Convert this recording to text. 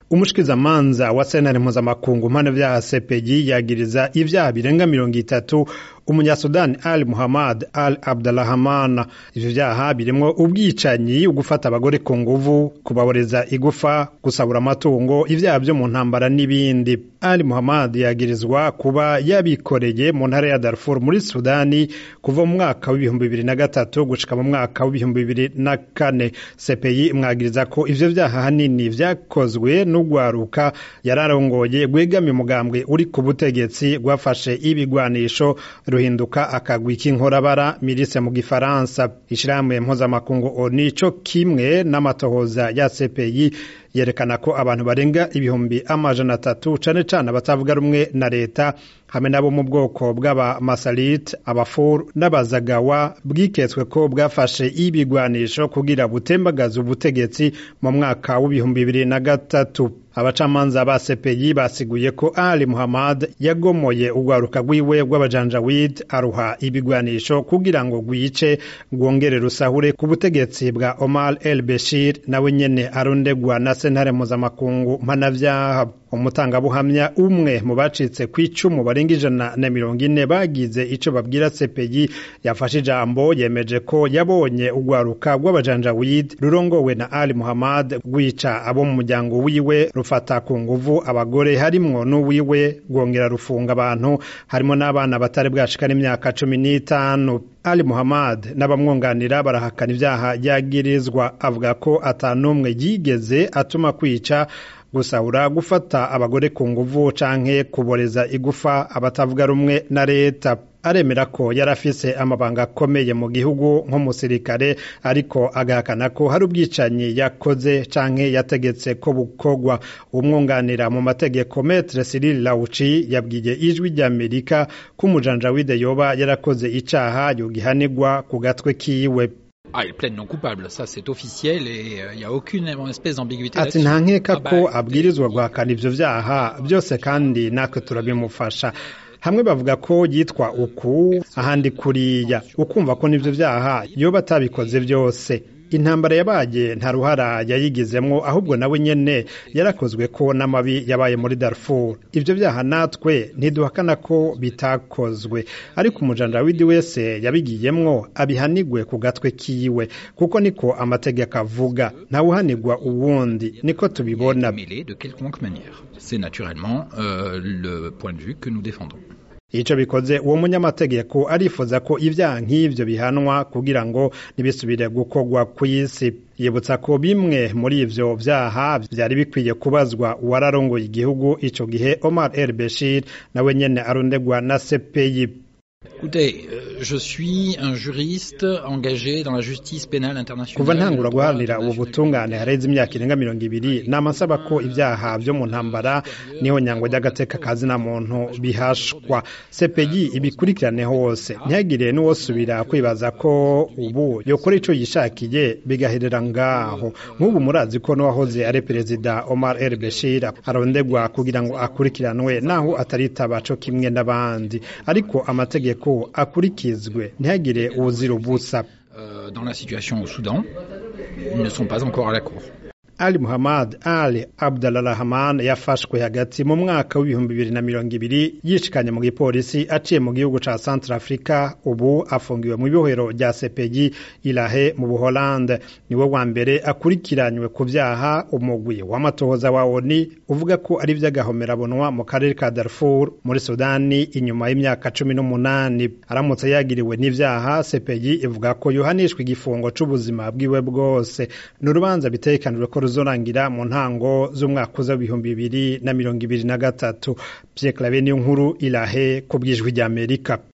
umushikizamanza wa sentare mpuzamakungu mpano vyaha CPI yagiriza ivyaha birenga mirongo itatu umunyasudani al muhammad al abdalahman ivyo vyaha birimwo ubwicanyi ugufata abagore ku nguvu kubaboreza igufa gusabura amatungo ivyaha vyo mu ntambara n'ibindi al muhammad yagirizwa kuba yabikoreye mu ntara ya darfur muri sudani kuva mu mwaka w'ibihumbi bibiri na gatatu gushika mu mwaka w'ibihumbi bibiri na kane cpi imwagiriza ko ivyo vyaha hanini vyakozwe n'ugwaruka yararongoye rwegamiye umugambwe uri ku butegetsi rwafashe ibigwanisho ruhinduka akagwi k'inkorabara mirise mu gifaransa ishirahamwe mpuzamakungu oni co kimwe n'amatohoza ya CPI yerekana ko abantu barenga ibihumbi amajana atatu cane cane abatavuga rumwe na leta hamwe nabo mu bwoko bw'abamasalit abafur n'abazagawa bwiketswe ko bwafashe ibigwanisho kugira butembagaza ubutegetsi mu mwaka w'ibihumbi bibiri na gatatu abacamanza ba CPI basiguye ko Ali Muhammad yagomoye urwaruka rwiwe rw'abajanjawid aruha ibigwanisho kugira ngo rwice rwongere rusahure ku butegetsi bwa Omar El Bashir nawe nyene arondegwa na sentare mpuzamakungu mpanavyaha umutangabuhamya umwe mu bacitse ku icumu barenga ijana na mirongo ine bagize ico babwira CPI yafashe ijambo yemeje ko yabonye urwaruka rw'abajanjawid rurongowe na Ali Muhammad rwica abo mu muryango wiwe rufata ku nguvu abagore harimwo n'uwiwe rwongera rufunga abantu harimo n'abana batari bwashika n'imyaka cumi n'itanu Ali Muhammad n'abamwunganira barahakana ivyaha yagirizwa avuga ko atanumwe yigeze atuma kwica gusahura gufata abagore ku nguvu canke kuboreza igufa abatavuga rumwe na leta aremera ko yari afise amabanga akomeye mu gihugu nk'umusirikare ariko agahakana ko hari ubwicanyi yakoze canke yategetse ko bukorwa umwunganira mu mategeko metre Cyril Lauci yabwiye ijwi ry'Amerika ko umujanjawide yoba yarakoze icaha yogihanirwa ku gatwe kiwe Ah, il plaide non coupable, ça c'est officiel et il euh, n'y a aucune espèce d'ambiguïté ati nta nkeka ko abwirizwa guhakana ivyo vyaha byose kandi natwe turabimufasha hamwe bavuga ko yitwa uku ahandi kuriya ukumva ko n'ivyo vyaha yoba atabikoze byose intambara yabaye nta ruhara yayigizemwo ahubwo nawe nyene yarakozwe ko n'amabi yabaye muri Darfur ivyo vyaha natwe ntiduhakana ko bitakozwe ariko umujanjawidi wese yabigiyemwo abihanigwe ku gatwe kiwe kuko niko amategeko avuga ntawuhanigwa uwundi niko tubibona de quelconque manière c'est naturellement euh, le point de vue que nous défendons ico bikoze uwo munyamategeko arifuza ko ivyaha nk'ivyo bihanwa kugira ngo ntibisubire gukorwa kw'isi yibutsa ko bimwe muri ivyo vyaha vyari bikwiye kubazwa uwararongoye igihugu ico gihe Omar El Bashir nawe nyene arondegwa na CPI Écoutez, euh, je suis un juriste engagé dans la justice pénale internationale. kuva ntangura guharanira ubu butungane hareze imyaka irenga mirongo ibiri nama nsaba ko ibyaha vyo mu ntambara niho nyangwa ry'agateka kazi na muntu bihashwa CPI ibikurikirane hose ntihagire n'uwosubira kwibaza ko ubu yokora ico yishakiye bigaherera ngaho nk'ubu murazi ko n'uwahoze ari perezida Omar El Bashir arondegwa kugira ngo akurikiranwe naho ataritaba co kimwe n'abandi ariko amategeko ko akurikizwe ntihagire uwuzira ubusa Euh, dans la situation au Soudan, ils ne sont pas encore à la cour. Ali Muhammad Ali Abdalrahman yafashwe hagati mu mwaka w'ibihumbi bibiri na mirongo ibiri yishikanye mu gipolisi aciye mu gihugu ca Central Africa ubu afungiwe mu ibohero rya CPI Ilahe mu Buholande niwe wa mbere akurikiranywe ku vyaha umugwi w'amatohoza wa ONU uvuga ko ari vy'agahomerabunwa mu karere ka Darfur muri Sudani inyuma y'imyaka cumi n'umunani aramutse yagiriwe n'ivyaha CPI ivuga ko yohanishwa igifungo c'ubuzima bwiwe bwose ni urubanza bitegekanijwe ko ruzorangira mu ntango z'umwaka uza w'ibihumbi bibiri na mirongo ibiri na gatatu Pierre Claver niyo nkuru Ilahe ku bw'ijwi ry'Amerika